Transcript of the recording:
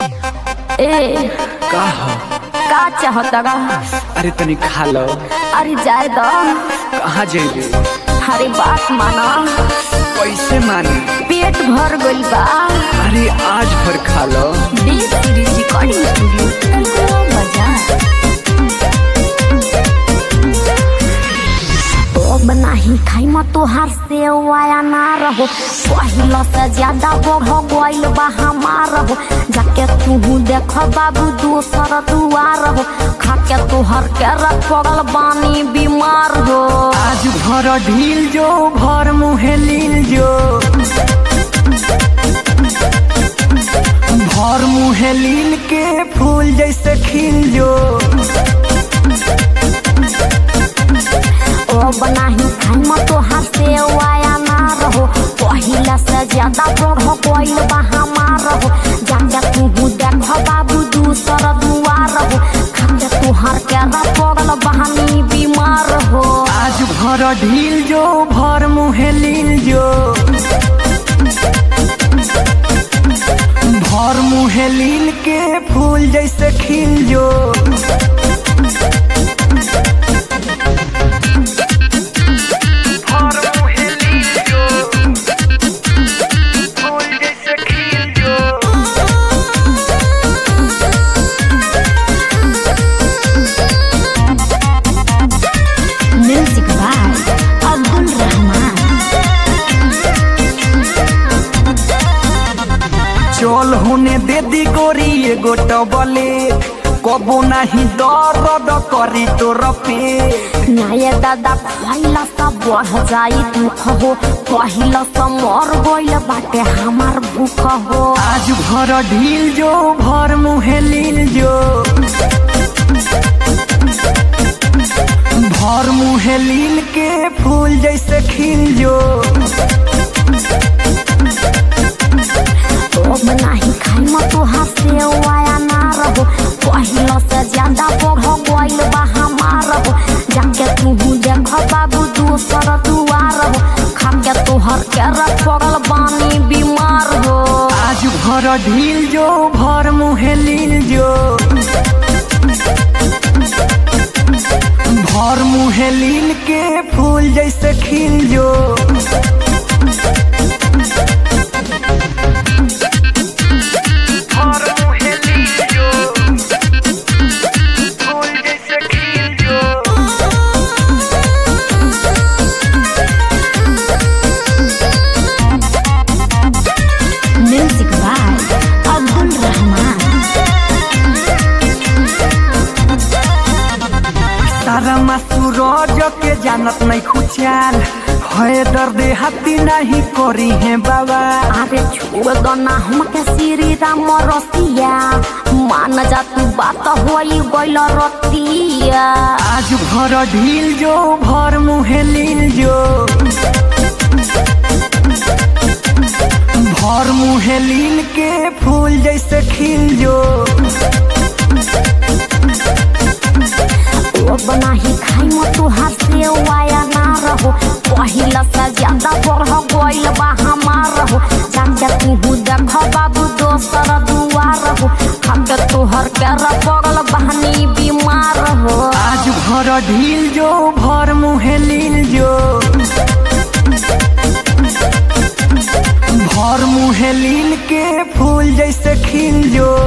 ए का ह का चाहता गा अरे तनी खा लो अरे जाए दो कहाँ जेबे अरे बात माना कैसे मानी पेट भर गइल बा अरे आज भर खा लो डी सीरीज रिकॉर्डिंग स्टूडियो मजा अब नाही खाई म तोहार से वाया ना रहो पहिला से ज्यादा बढ़ गइल बा हमार हो जाके तू देख बाबू दोसर दुआर हो खाके तोहर के पड़ल बानी बीमार हो आज भर ढील जो भर मुहे लील जो भर मुहे लील के फूल जैसे खिल जो अब नाही खाई म तोहार से वाया ना रहो पहिला से ज्यादा बढ़ गइल बा हमार हो जाके तू देख बाबू दूसर दुआर हो खाके तोहर के पड़ल बहानी बीमार हो आज भर ढील जो भर मुहे लील जो भर मुहे लील के फूल जैसे खिल जो भर मुहे लील जो फूल जैसे खिल जो म्यूजिक बाय अब्दुल रहमान चल होने दे दी गोरी एगो टबले कबो नहीं दर्द करी तोर पे नाये दादा पहिला सा बढ़ जाई दुख हो पहिला सा मर गइल बाटे हमार भूख हो आज भर ढील जो भर मुहे लील जो भर मुहे लील के फूल जैसे खिल जो अब नाही खाई म तोहार से वाया ना रहो पहिला से ज्यादा बढ़ गइल बा हमार हो जाके तू देख बाबू दोसर दुआर हो खाके तोहर के पड़ल बानी बीमार हो आज भर ढील जो भर मुहे लील जो भर मुहे लील के फूल जैसे खिल जो भर मुहे लील जो फूल जैसे खिल जो म्यूजिक बाय अब्दुल रहमान तारा सूरज के जानत नहीं खुचाल है दर्द हाथी नहीं करी है बाबा अरे छोड़ दो ना हमके श्री राम रसिया मान जा तू बात होई गइल रतिया आज भर ढील जो भर मुहे लील जो भर मुहे लील के फूल जैसे खिल जो अब नाही खाई म तोहार से वाया ना रहो पहिला से ज्यादा बढ़ गइल बा हमार हो जाके तू देख बाबू दोसर दुआर हो खाके तोहर के पड़ल बहनी बीमार हो आज भर ढील जो भर मुहे लील जो भर मुहे लील के फूल जैसे खिल जो